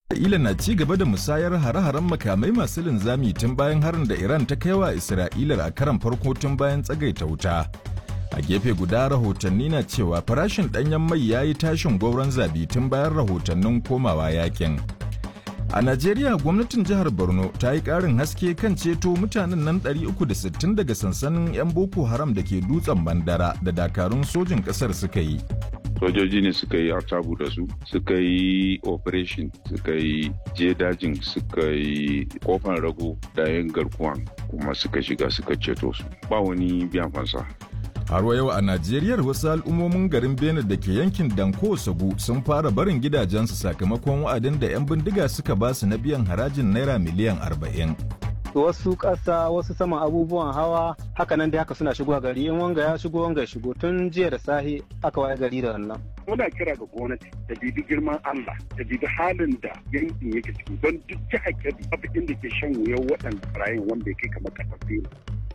Isra'ila na ci gaba da musayar hare-haren makamai masu linzami tun bayan harin da Iran ta kai wa Isra'ila a karan farko tun bayan tsagaita wuta. A gefe guda rahotanni na cewa farashin ɗanyen mai ya yi tashin gwauron zabi tun bayan rahotannin komawa yakin. A Najeriya gwamnatin jihar Borno ta yi ƙarin haske kan ceto mutanen nan 360 daga sansanin 'yan Boko Haram da ke dutsen Bandara da dakarun sojin ƙasar suka yi. sojoji ne suka yi artabu da su suka yi operation suka yi je dajin suka yi kofan rago da yin garkuwan kuma suka shiga suka ceto su ba wani biyan fansa Har yau a Najeriya wasu al'ummomin garin Benin da ke yankin Danko Sagu sun fara barin gidajensu sakamakon wa'adin da 'yan bindiga suka ba su na biyan harajin naira miliyan 40. wasu ƙasa wasu saman abubuwan hawa haka nan dai haka suna shigowa gari in wanga ya shigo wanga ya shigo tun jiya da sahi aka waye gari da wannan muna kira ga gwamnati da bibi girman Allah da bibi halin da yankin yake ciki don duk jihar Kebbi babu inda ke shan wuyan waɗanda barayin wanda ya kai kamar ƙasar Benin.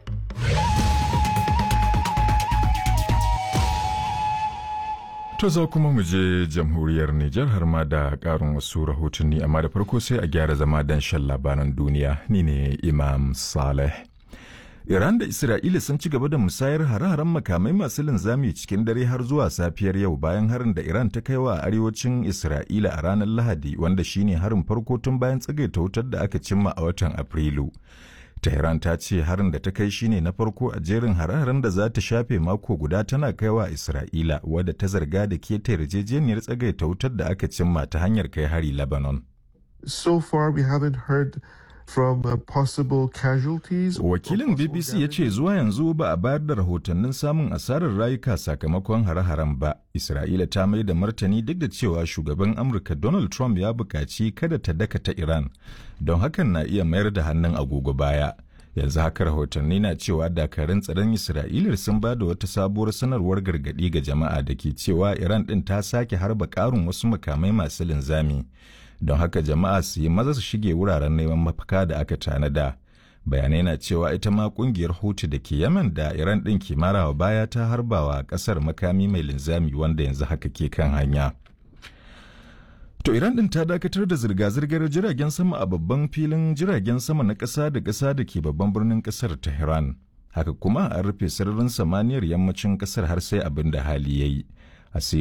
To za kuma mu je jamhuriyar Nijar har ma da ƙarin wasu rahotanni amma da farko sai a gyara zama don shan labaran duniya ni ne Imam Saleh. Iran da Isra'ila sun ci gaba da musayar hare-haren makamai masu linzami cikin dare har zuwa safiyar yau bayan harin da Iran ta kai wa arewacin Isra'ila a ranar Lahadi wanda shine harin farko tun bayan tsagaita wutar da aka cimma a watan Afrilu. Tehran ta ce harin da ta kai shine na farko a jerin hare-haren da za ta shafe mako guda tana kaiwa Isra'ila wadda ta zarga da keta yarjejeniyar tsagaita wutar da aka cimma ta hanyar kai hari Lebanon. So far we haven't heard from uh, possible casualties. Wakilin BBC ya ce zuwa yanzu ba a bayar da rahotannin samun asarar rayuka sakamakon hare-haren ba. Isra'ila ta mai da martani duk da cewa shugaban Amurka Donald Trump ya buƙaci kada ta dakata Iran, don hakan na iya mayar da hannun agogo baya. Yanzu haka rahotanni na cewa dakarun tsaron Isra'ila sun ba da wata sabuwar sanarwar gargaɗi ga jama'a da ke cewa Iran ɗin ta sake harba ƙarin wasu makamai masu linzami. don haka jama'a su yi maza su shige wuraren neman mafaka da aka tanada bayanai na cewa ita ma kungiyar hutu da ke yaman da iran ɗin ke marawa baya ta harbawa ƙasar makami mai linzami wanda yanzu haka ke kan hanya to iran ɗin ta dakatar da zirga-zirgar jiragen sama a babban filin jiragen sama na ƙasa da ƙasa da ke babban birnin ƙasar tehran haka kuma an rufe sararin samaniyar yammacin ƙasar har sai abin da hali ya yi